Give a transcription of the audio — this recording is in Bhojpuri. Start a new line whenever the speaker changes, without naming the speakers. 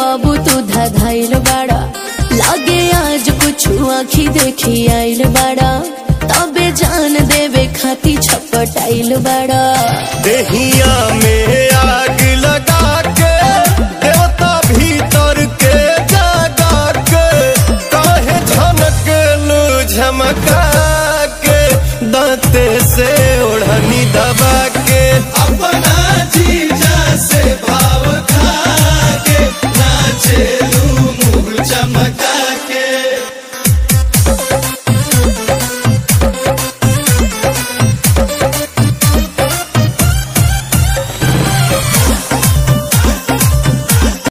बाबू तू धधाइल बाड़ा लागे आज कुछ आखी देखी आइल बाड़ा तबे जान देवे खाती छपटाइल बाड़ा
देहिया में आग लगा के देवता भीतर के जगा के काहे झनक लू झमका के दांते से ओढ़नी दबा के अपना